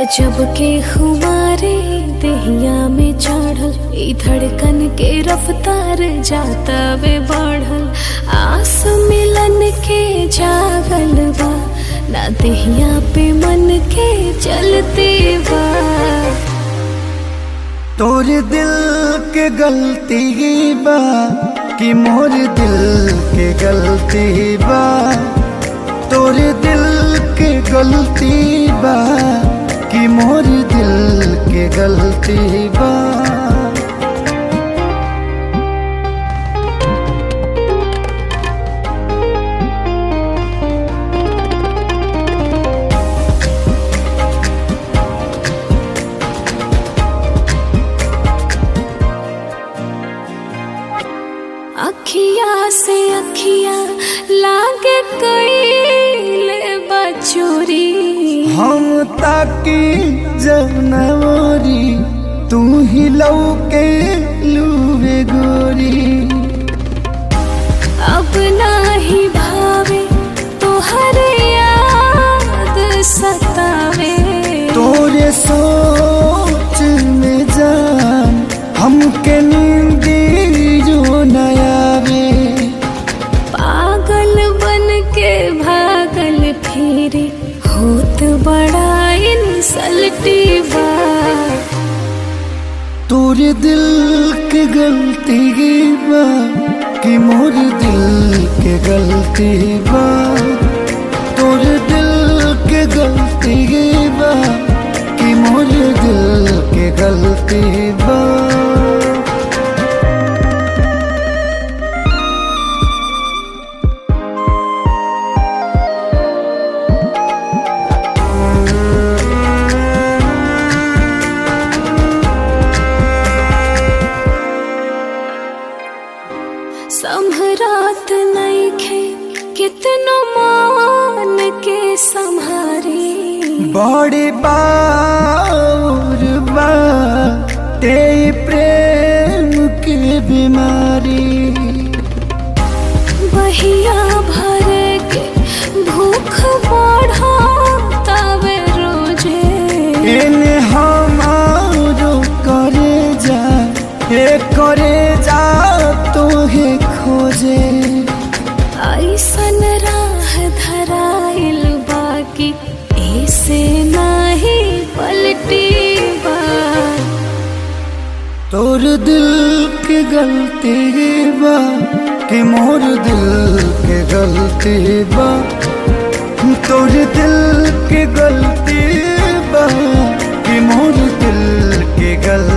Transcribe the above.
गजब के खुमारे दहिया में चढ़ल ई धड़कन के रफ्तार जाता वे बढ़ल आस मिलन के जागल बा ना दहिया पे मन के चलते बा तोर दिल के गलती बा कि मोर दिल के गलती बा तोर दिल के गलती बा कि मोर दिल के गलती बा अखिया से अखिया लागे कैले बचोरी हम ताकी जब नवरी तू ही लौके लूबे गोरी अब नाही भावे तोहर याद सतावे तोरे सोच में जान हमके नींदी जो नयावे पागल बन के भागल फिरे होत बड़ा इंसल्टी बा तोरे दिल के गलती बा कि मोर दिल के गलती बा तोरे दिल के गलती बा कि मोर दिल के गलती बा संभरात नईखे कितनो मान के संहारी बड़ी बार बा ते प्रेम की बीमारी बहिया भर के भूख बढ़ा तवे रोजे इन हमारो करे जा हे करे जा तो हे खोजे ऐसन राह धराइल बाकी ऐसे नाही पलटी बा तोर दिल के गलती बा कि मोर दिल के गलती बा तोर दिल के गलती बा कि मोर दिल के गलती